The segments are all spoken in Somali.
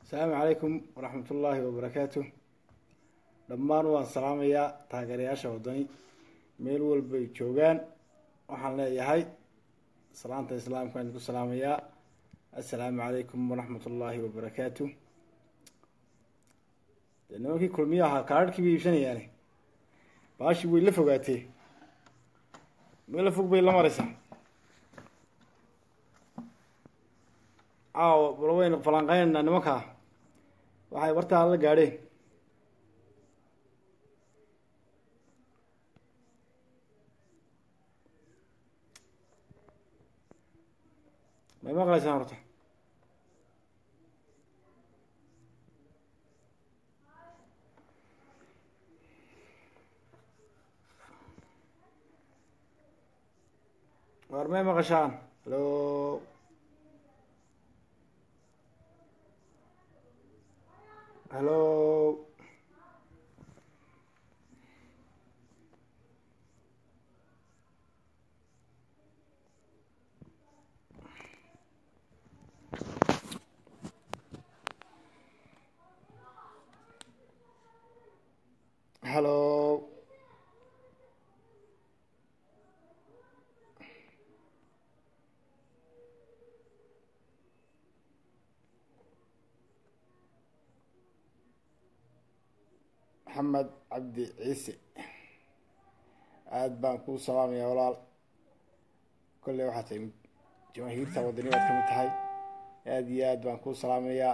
asalaamu calaykum waraxmat ullaahi wabarakaatu dhammaan waan salaamayaa taageerayaasha waddani meel walbay joogaan waxaan leeyahay salaanta islaamka aan ku salaamayaa assalaamu calaykum waraxmat ullaahi wabarakaatu dee nimankii kulmiyo ahaa kaararhkii bay iibsanayaane baashii way la fogaatee meel fog bay la maraysaa caawo bal waynu falanqeynaynaa nimankaa waxay wartaa la gaadheen may maqlaysaan horta war may maqashaan halo halo halo maxamed cabdi ciise aada baan kuu salaamayaa walaal kolley waxaa tahay jamaahiirta waddani baad ka mid tahay aada iyo aad baan kuu salaamayaa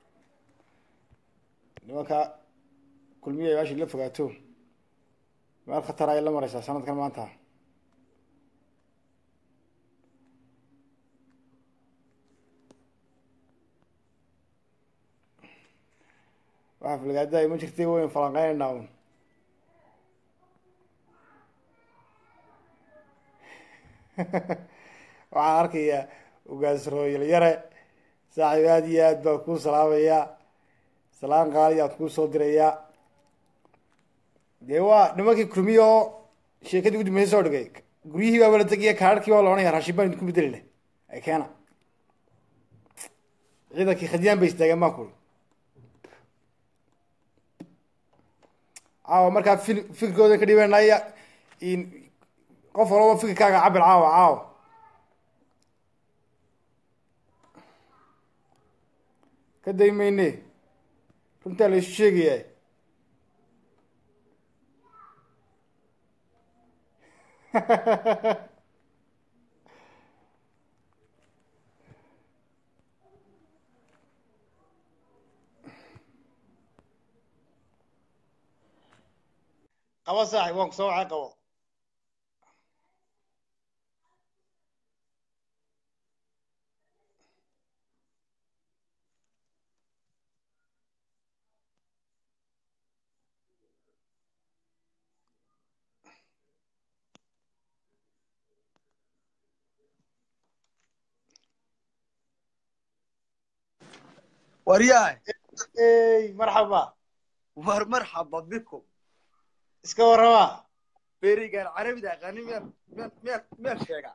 nimanka kulmiya ay baashii la fogaato meel khatar ay la mareysaa sanadkan maanta waxaa filgaada ma jirtay wayn falanqeynaynaa un waxaan arkayaa ugaas rooyal yare saaxiib aada iyo aad baan kuu salaamayaa salaan qaali aan kuu soo dirayaa dee waa nimankii kulmiya oo sheekadii udambeysa soo dhigay guryihii baa wala tegiya kaararkii baa la ohanaya raashin baan idinku bedelina ay keena ciidankii khadiyaan bay istaageen baan kuli caawa markaa fil fikirkooda ka dhibanaya qof walaba fikirkaaga cabir caawa caawa ka day mayne runtaa la isu sheegaya qabo saaxib waan ku soo wacay qabo waryahay ey marxaba war marxaba bikum iska warrama berigan carabida aqaani meel meel meel meel sheega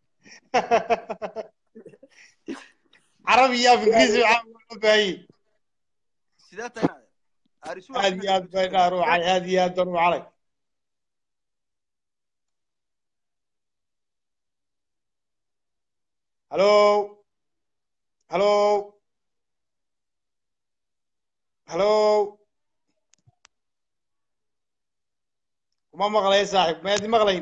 carabi iyo af ingiriisi waxaa loo baahiyey sidee tahay arisu aad iyo aad bay dhaa ruucay aad iyo aad baan ruucalay halo halo halo kuma maqlay saaxib maadi maqlayn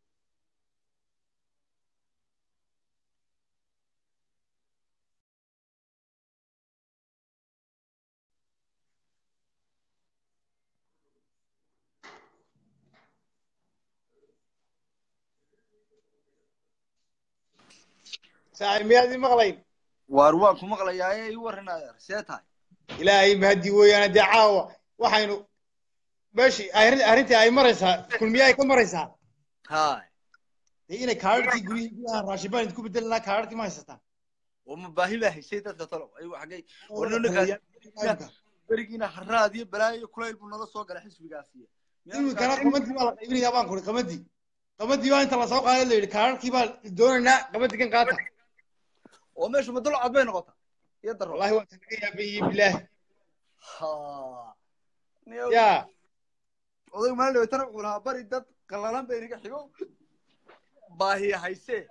saaxib miyaadi maqlayn war waan ku maqlayaa ee ii warranaya sidee tahay ilaahay mahadi weeyaane dee caawa waxaynu meeshii arrin arrintii ay maraysaa kulmiye ay ka maraysaa hay dee inay kaararkii guryihii gudaha raashin baan idinku bedelinaa kaararkii ma haysataan oo ma baahi baa haysay dadka talow ayuu xaggay warnanakaas berigiina haraad iyo balaayo iyo kulayl buu nala soo galay xisbigaasiye iminkana qamadii baa la qaybinayaa baan kuri qamadii qamadii baa inta lasoo qaaday la yidhi kaararkii baa doonaynaa qamadii kan qaata oo meeshu ma dulcad bay noqota iyo daro wallahi waa tan laga yaaban yihiin bilaah ha niyow yaa odaygu maalin dhaweytana wuxuu lahaa bari dad qallalan bay inaga xigo baahiya haysee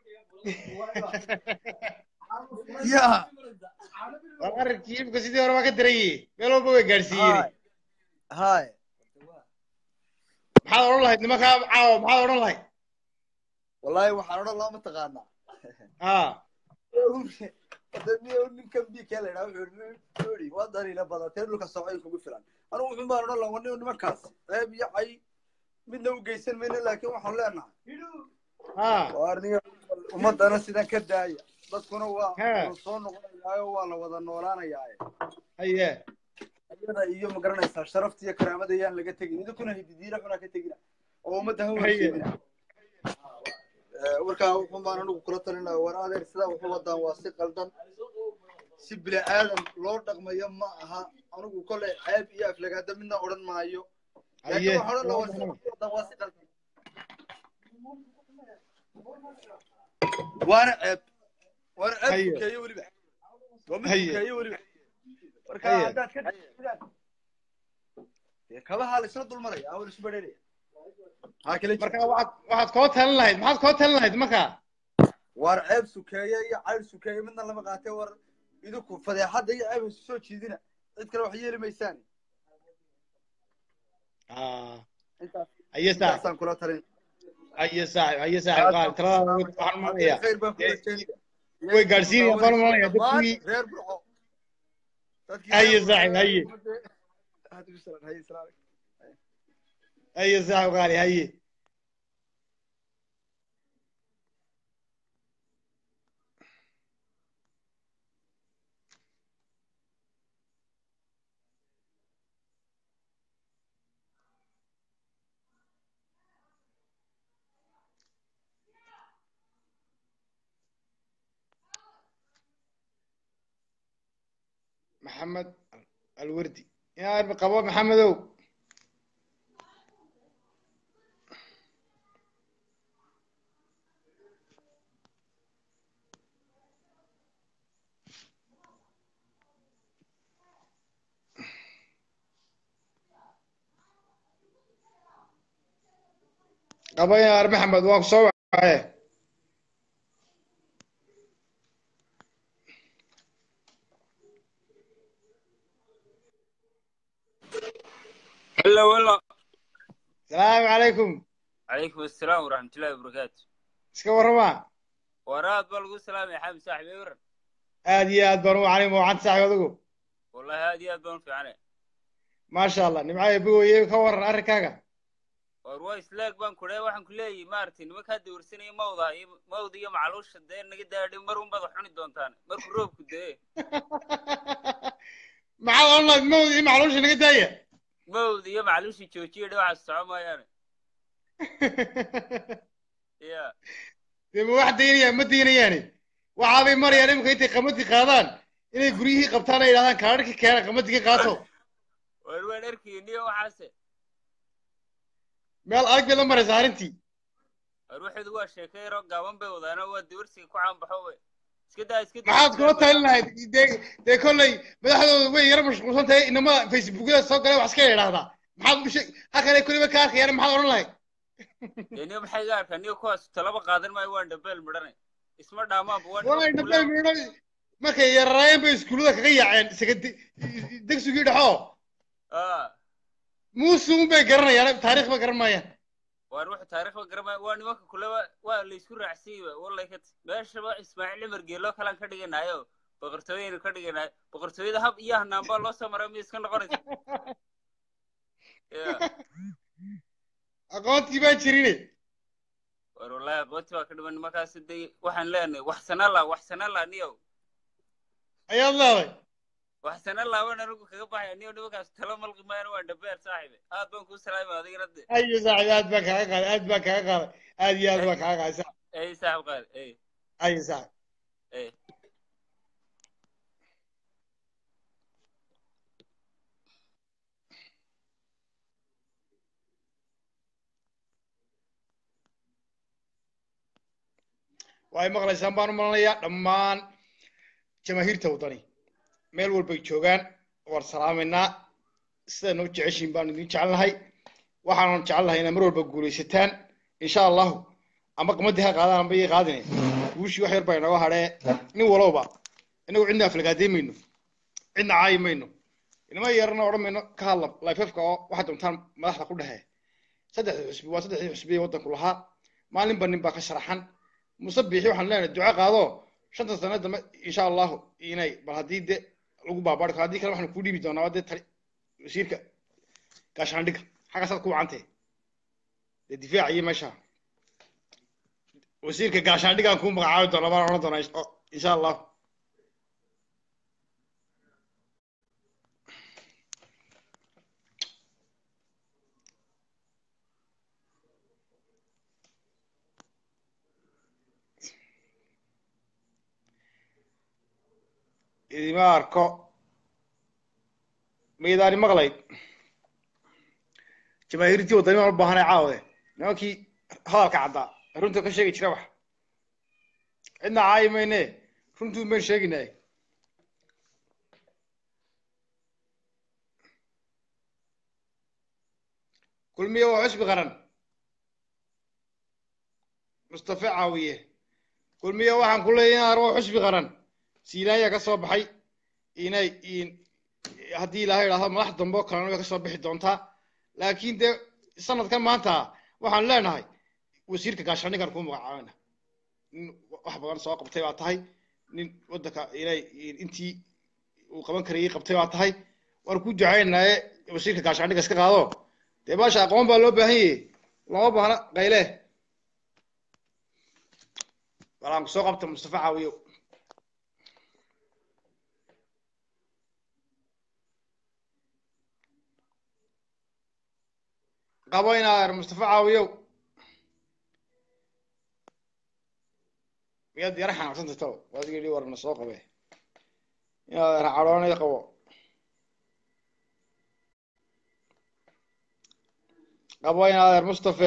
ya war arrinkii imika sidii hore waa ka daran yihi meel walba way gaadhsiiyeen hay hay maxaad odhan lahayd nimankaa caawa maxaad odhan lahayd wallahi waxaan odhan laa mataqaanaa ha niyow ninkan bika la yidhaha wuxuu yidhi waa dariina badatee dhulka socay kugu filan anigu wuxun baan odhan lahaa waniyo nimankaas ceeb iyo cay midna u geysan mayno laakiin waxaan leenahay ha waar niyo ummadana sidan ka daaya dadkuna waa He. wuu soo noqonayaayo waa la wada noolaanayaaye haye iyada iyo ma garanaysaa sharafta iyo karaamada yaan laga tegin idinkuna hididiina xunaa ka tegina oo ummadda ha Haye. warseedina warkaa wuxun baan anigu kula talinaya war adeer sidaa wuxu wadaan waa si qaldan si bini aadan loo dhaqmayo ma aha anigu kolay ceeb iyo aflagaada midna odhan maayo haye laakiin waxaan odhan lahaa war sidaa wuxu wadaan waa si qaldan waana ceeb waana ceeb Haye. tukeeye weliba waa mid Haye. tukeeye weliba marka Haye. haddaad ka dhigtaan dee kabaha la isla dulmaraya awal isu badheeraya maxaa kala jira marka waxaad waxaad koo talin lahayd maxaad koo talin lahayd marka war ceeb sukeeye iyo cayr sukeeye midna lama qaatee war idinku fadeexadda iyo ceeb isu soo jiidina cid kale wax yeeli maysaan Ah, intaas haye saaxib intaasaan kula talin haye saaxib haye saaxib qaal talada waxaan maqlayaa khayr baan kula Dee- jeedaya way gaadhsiinayaan baan maqlayaa dhammaan dadkii reer burco dadkii Haye reer Burco saaxib, haye. Haye salaam, haye salaam. haye saaxib qaali haye maxamed alwardi yaa qabo maxamedow qabo yaar maxamed waan ku soo wacaye هلا والله salaamu calaykum عليكم السلام ورحمة الله وبركاته iska warrama وراد بلغو السلام يا حبيب صاحبي ورن aad iyo aad baan u wacnay mawcanta saaxib adigu والله هذه أدبون في عنه maasha allah nimcayo bogoye ka waran arrinkaaga وروايس لاك بان كله وحن كله مارتين ما كاد ورسني موضع موضع يوم علوش الدين نجد داري مرون بضح حني دونتان مر كروب كده maxaad odhan lahayd mawd ii macluusha naga daaya موضع يوم علوش يشوشي ده على السعومة يعني يا dee ma wax daynayaan ma daynayaani waxaabay marayaan imika intay qamadii qaadaan inay guryihii qabtaan ay yidhahdaan kaadhkii keena qamadii ka qaato وين أركي نيو حاسة meel adag bay la maraysaa arrintii أروح دوا شكيرو قاوم بيوضا أنا هو دورسي كوعان بحوي اسكدا اسكدا maxaad kula talin lahayd dee dee kolley madaxdooda way yara mashquulsan tahay inama facebookyada soo galay wax iska yidhaahdaa maxaad u sheeg halkan ay kulliba ka arkayaan maxaad odhan lahayd يعني maxay gaar kan iyo kuwaas talaba qaadan maayo waan dhabeel midhanay isma dhaamaan waan walay dhabeel midho markay yararaayeen bay iskuullada kaga yaaceen sagadi degsigii dhexoo ah muuse un bay garanayaan taariikh ba garan maayaan waan wax taariikh ba garamay waa nimanka kuleba waa la isku raacsiiyey wallahi ka meeshaba ismaaciil cimar geelo kalaan ka dhiganayo boqortooyaynu ka dhiganayo boqortooyada hab iyo hanaan baa loo soo maray miya iska noqonaysa ya aqoontii baan jirine war wallahi aqoonti baa ka dhiman nimankaas de waxaan leenahay wax sana la wax sana la niyow ayaad leeday wax sana laaban anigu kaga baxaya niyow nimankaas talo malqi maayana waa dhabeer saaxiibe aad baan kuu salaamay adigana de ayo saaxib aad baan kaaga qaaday aad baan kaaga qaaday aad iyo aad baan kaaga qaaday saaxib ey saaxib qaal ey ayo saaxib ey way maqlaysaan baan u malanayaa dhammaan jamaahiirta waddani meel walbay joogaan waan salaamaynaa sidaa noo jeceshiin baan idin jecelnahay waxaanan jecelnahay inaad mar walba guulaysataan insha allahu ama qamadii ha qaadaan amba ii qaadine guushii wax yar baa inooga hadhee nin walowba inagu cidna aflagaadey mayno cidna caayi mayno inama yarana odhan mayno ka hadla lifefka oo waxaad doontaan madaxda ku dhexe saddexda xusbi waa saddexdii xusbi ee waddanku lahaa maalinba nin baa ka sharaxan muse biixi waxaan leenahay duco qaado shanta sano dambe insha allahu inay bal haddii de lagu baabaari karo haddii kale waxaan kuu dhiibi doonaa dee tali wasiirka gaashaandhiga xaggaasaad ku wacantee dee difaac iyo meesha wasiirka gaashaandhigaan kuu magacaabi doonaa baan odhan doonaa insha allahu idima arko maydaani maqlayd jamaahiirtii waddani baan u baahanay caawde nimankii hadalka caddaa runta ka sheegi jira wax cidna caayi mayne runtuu mayn sheeginay kulmiye waa xusbi qaran mustafa caawiye kulmiye waxaan ku leeyahay waa xusbi qaran siilaanya ka soo baxay inay haddii ilaahay idhaahdo madax dambe oo kalena way ka soo bixi doontaa laakiin dee sanadkan maanta waxaan leenahay wasiirka gaashaandhigan kuu magacaabana nin wax badan soo qabtay baa tahay nin waddanka inay intii uu qaban karayay qabtay baa tahay waan ku ducaynaye wasiirka gaashaandhiga iska qaado dee baasha aqoon baa loo baahan yahay lama baahna qayle walaan kusoo qabta mustafa caawiyo qabo inaad mustafa caawiyow miyaad yara xanaaqsantay taba waad yidhi warna soo qabe inaad cadhoonay qabo qabo inaad mustafe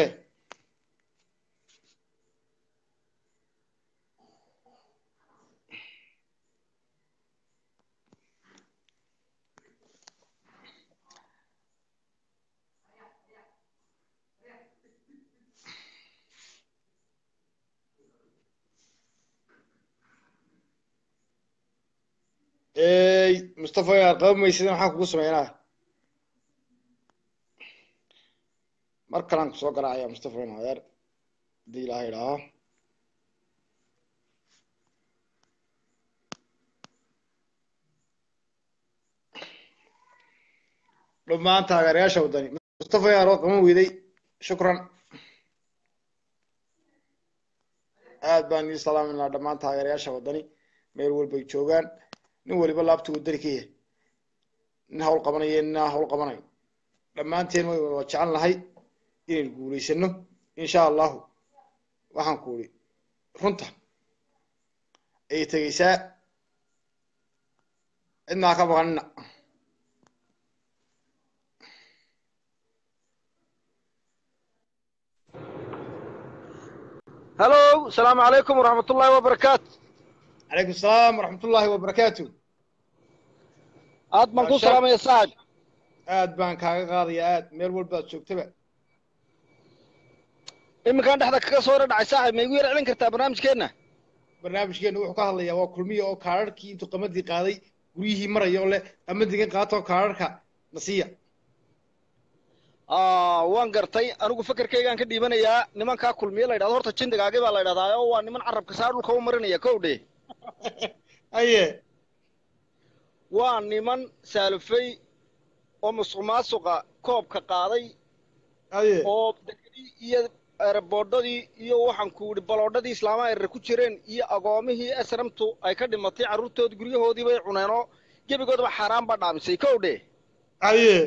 ey mustafa yaad qaban maysid maxaan kugu sameynaa mar kalaan kusoo garaacaya mustafa in adeer haddii ilaahay idhaaho dhammaan taageerayaasha waddani mustafa yaar oo qaban weyday shukran aad baan idin salaaminaa dhammaan taageerayaasha waddani meel walbay joogaan nin waliba laabtu wadani ka yahay nin hawl qabanaya nin aan hawl qabanayo dhammaanteen way wada jecel nahay inaynu guulaysano insha allahu waxaan ku uri runta ayay tegeysaa cidnaa ka baqanina هلو السلام عليكم ورحمة الله وبركاته calaykum asalaam waraxmat ullaahi wabarakaatu aad baan ku salaamaya saad aad baan kaaga qaadaya aad meel walbaad joogtaba iminkaan dhexda kaga soo dhacay saaxib ma igu yar celin kartaa barnaamijkeenna barnaamijkeenu wuxuu ka hadlayaa waa kulmiya oo kaararhkii intuu qamadii qaaday guryihii maraya oo leh qamadigan qaatoo kaararhka nasiya waan gartay anigu fakerkaygaan ka dhiibanayaa nimankaa kulmiye la yidhahdo horta jindigaagi baa la yidhahdaa oo waa niman carabka saa dhulka u marinaya kow dhe aye waa niman saalufay oo musuq maasuqa koobka qaaday aye oo dekedii iyo ereboodhadii iyo waxaan ku yidhi baloodhadii islaamaha erer ku jireen iyo agoomihii esramtu ay ka dhimatay carruurtood guryahoodii bay cuneen oo gebigoodaba xaaraan baa dhaamisay kow dhe aye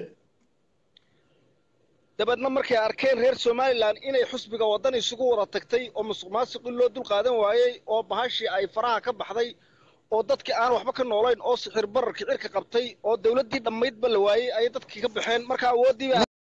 dabeedna markay arkeen reer somalilan inay xusbiga waddan isugu wada tagtay oo musuq maasuqii loo dul qaadan waayey oo bahashii ay faraha ka baxday oo dadkii aan waxba ka noolayn oo sixir bararkii cirka qabtay oo dawladdii dhammaydba la waayey ayay dadkii ka baxeen marka awooddiiba